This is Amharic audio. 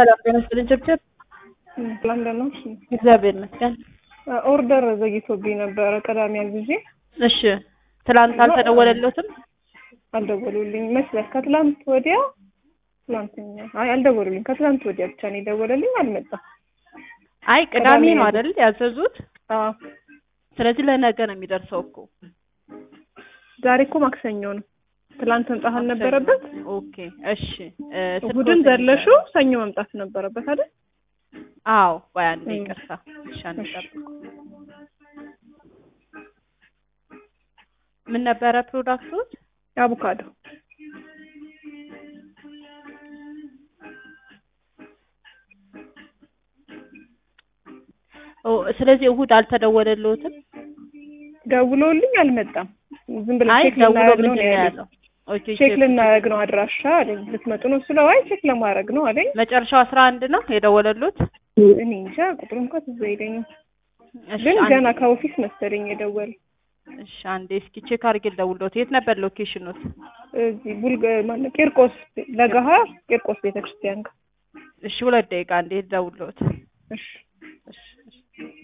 ሰላም ጤና ይስጥልኝ ችብችብ። ለንደን ነው። እግዚአብሔር ይመስገን። ኦርደር ዘግይቶብኝ ነበረ ቅዳሜ አግዤ እሺ ትላንት አልተደወለለትም? አልደወሉልኝ መስለት ከትላንት ወዲያ ትላንትኛ አይ አልደወሉልኝ ከትላንት ወዲያ ብቻ ነው የደወለልኝ አልመጣም አይ ቅዳሜ ነው አይደል ያዘዙት? አዎ ስለዚህ ለነገ ነው የሚደርሰው እኮ። ዛሬ እኮ ማክሰኞ ነው ትላንት መምጣት አልነበረበት ኦኬ እሺ እ እሑድን ስልክዎትን ዘለሹ ይንገሩኝ። ሰኞ መምጣት ነበረበት አይደል አዎ ቆይ አንዴ እም። ይቅርታ። እሺ አንዴ እሺ። ጠብቁ። ምን ነበረ ፕሮዳክቶች? አቮካዶ ኦ ስለዚህ እሑድ አልተደወለልዎትም? ደውሎልኝ አልመጣም ዝም ብለን አይ ቼክ ደውሎ ልናደርግ ምንድን ነው ነው ነው ያለኝ ያለው? ኦኬ ቼክ ልናደርግ ነው አድራሻ አለኝ ልትመጡ ነው ስለው አይ ቼክ ለማድረግ ነው አለኝ መጨረሻው አስራ አንድ ነው የደወለሉት? እኔ እንጃ ቁጥሩ እንኳን ትዝ አይለኝም እሺ ግን አንዴ- ገና ከኦፊስ መሰለኝ የደወለ እሺ አንዴ እስኪ ቼክ አድርጌ ልደውልልዎት። የት ነበር ሎኬሽኑት? እዚህ ቡልግ ማነው ቂርቆስ ለገሀር ቂርቆስ ቤተክርስቲያን ጋር እሺ ሁለት ደቂቃ አንዴ ልደውልልዎት። እሺ